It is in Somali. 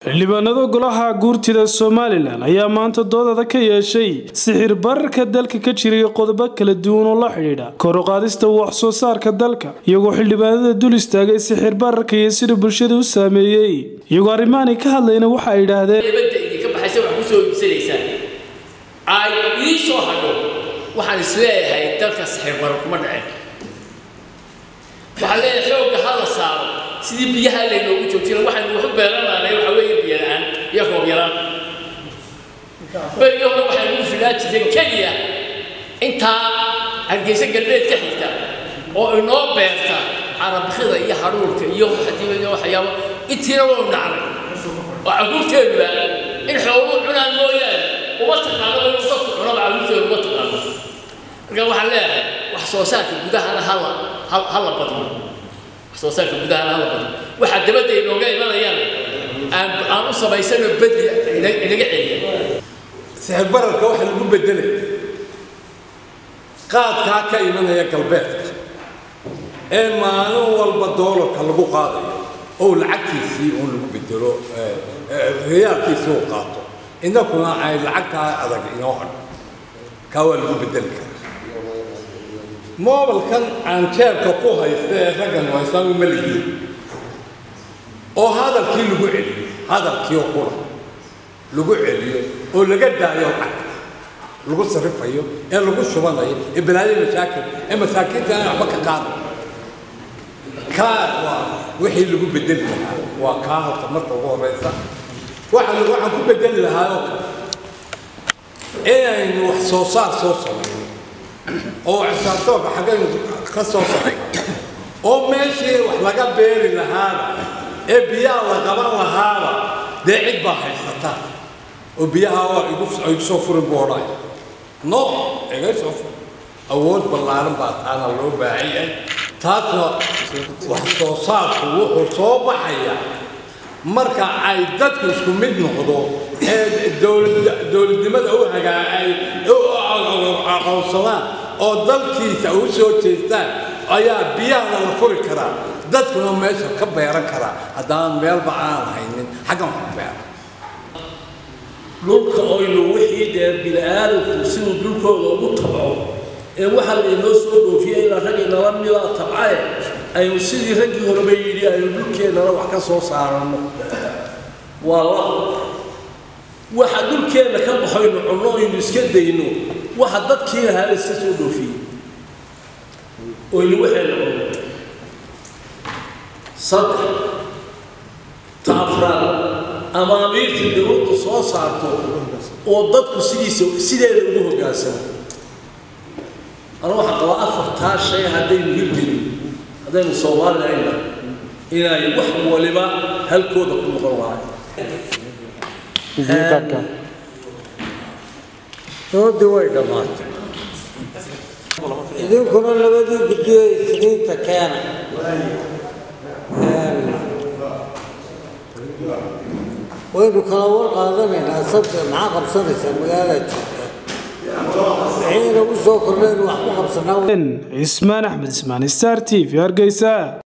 xildhibaanada golaha guurtida somalilan ayaa maanta doodada ka yeeshay sixir bararka dalka ka jiray qodobo kala duwan oo la xidhiidha koruqaadista wax soo saarka dalka iyagoo xildhibaanada dul istaagay sixir bararka iyo sida bulshada u saameeyey iyagoo arrimaani ka hadlayna waxa ay idhaahdeen dibadda idinka baxaysa wax kusoo iibsanaysaan ay ii soo hadho waxaan isleeyahay dalka sixir barar kuma dhaceen waxaan leeyahay xoogga ha la saaro sidii biyaha laynoogu joojina waxaynu waxu beerananay waxa weeye biyo la-aan iyo roob yaraan berigii hore waxaynu u filaa jireen keliya intaa hargeysa galbeed ka xigta oo inoo beerta carabkida iyo haruurka iyo hadiiba waxyaabo intiina wau dhacnay oo caruurteenuba in xooluhu cunaan mooyaane uma taqaano inuu dadku cunaba caruurteenu uma taqaano marka waxaan leeyahay wax soo saarka gudahana hala hala badiyo wax soo saarka gudahana hala badiyo waxaa dabadda inooga imanayaan aan aan u samaysano bedli inaga celiya sixir bararka waxa lagu bedelay qaadkaa ka imanaya galbeedka ee maalin walba doolarka lagu qaadayo oo lacagtiisii uun lagu bedelo riyaalkiisii uu qaato innakuna ay lacagtaa adag inoo hadho kaa waa lagu bedeli karaa moobilkan aan jeebka ku haysta ee raggan haystaan uma lihiin oo hadalkii lagu celiyo hadalkii oo qura lagu celiyo oo laga daayo lacagta lagu sarifayo ee lagu shubanayo ee balaayo mashaakil ee masaakiinta aan waxba ka qaado kaa waa wixii lagu bedeli lahaa waa kaa horta marka ugu horeysa waxaan waxaan ku bedeli lahaa oo kale inaynu wax soo saar soo samayno oo xisaabtoonka xaggaynu ka soo samayno oo meeshii wax laga beeri lahaaba ee biyaha la qaban lahaaba dee cid baa haysata oo biyaha waa igu igu soo furin buu odhaya no iga soo fur awood ballaaran baa taana loo baahan yahay taasna wax soo saarku wuxuu soo baxaya marka ay dadku isku mid noqdo ee dowladnimada u hagaa ay aqoonsadaan oo dalkiisa u soo jeestaan ayaa biyahana la furi karaa dadkuna meesha ka beeran karaa haddaan meelba aan haynin xaggan wax beera dhulka oynu wixii dee bini-aadamku siduu dhulkooda ugu tabco ee waxa laynoo soo dhoofiya ilaa rag inala mida tabcae aynu sidii raggii horeba yidhi aynu dhulkeennana wax ka soo saarano waa la waxa dhulkeenna ka baxaynu cunno aynu iska dayno waxa dadkii lahaa la iska soo dhoofiyey oynu waxayna cunno saddex ta afraad amaamiirtii dowladdu soo saarto oo dadku sidiisa sideeda ugu hoggaansamo ana waxaa qabaa afartaa shay haddaynu hirgelin haddaynu soomaalilahayna inay wax waliba halkooda ku noqon lahay doodii way dhammaatay idinkuna labadii guddiyo isniinta keena waynu kala war qaadanaynaa sabta maxaa qabsanaysaa magaalada joogta wixiina u soo kordhaynu wax ku qabsanaa cismaan axmed ismaan star t v hargeysa